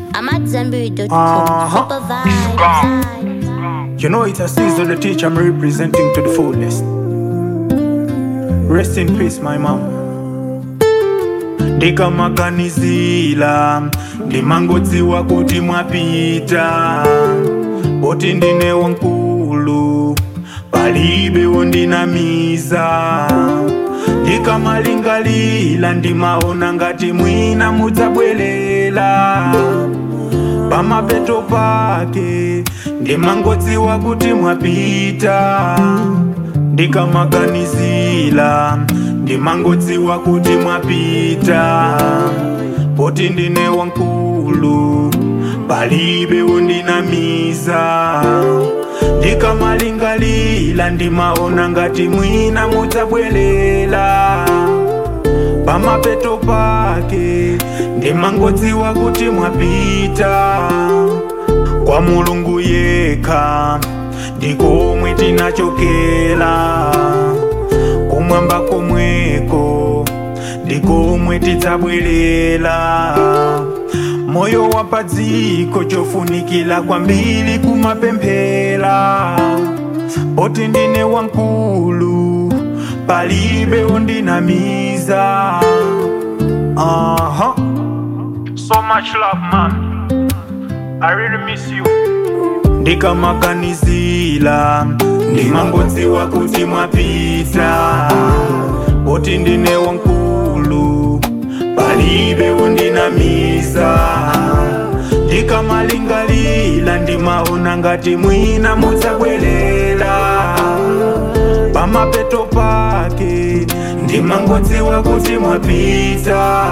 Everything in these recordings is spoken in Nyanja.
I'm at Zenberry.com. Uh-huh. Super vibes. You know it's a season the teacher I'm representing to the fullest. Rest in peace, my mom. ndikamaganizila ndimangodziwa kuti mwapita poti ndine wankulu palibe wondinamiza ndikamalingalila ndimaona ngati mwina mudzabwelela pamapeto pake ndimangodziwa kuti mwapita ndikamaganizila ndimangodziwa kuti mwapita poti ndine wankulu palibe wondinamiza ndikamalingalila ndimaona ngati mwina mudzabwelela pamapeto pake ndimangodziwa kuti mwapita kwa mulungu yekha ndikomwe tinachokela kumwamba komweko ndikomwe tidzabwerela moyo wa padziko chofunikila kwambiri kumapemphera poti ndine wankulu palibe wondinamiza uh-huh. so much love man i really miss you ndikamaganizila ndimangodziwa kuti mwapita poti ndine wankulu palibe wondinamiza ndikamalingalila ndimaona ngati mwina mudzabwelela pamapeto pake ndimangodziwa kuti mwapita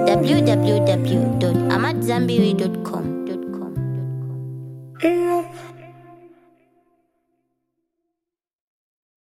www.amatzambiri.com. Yeah.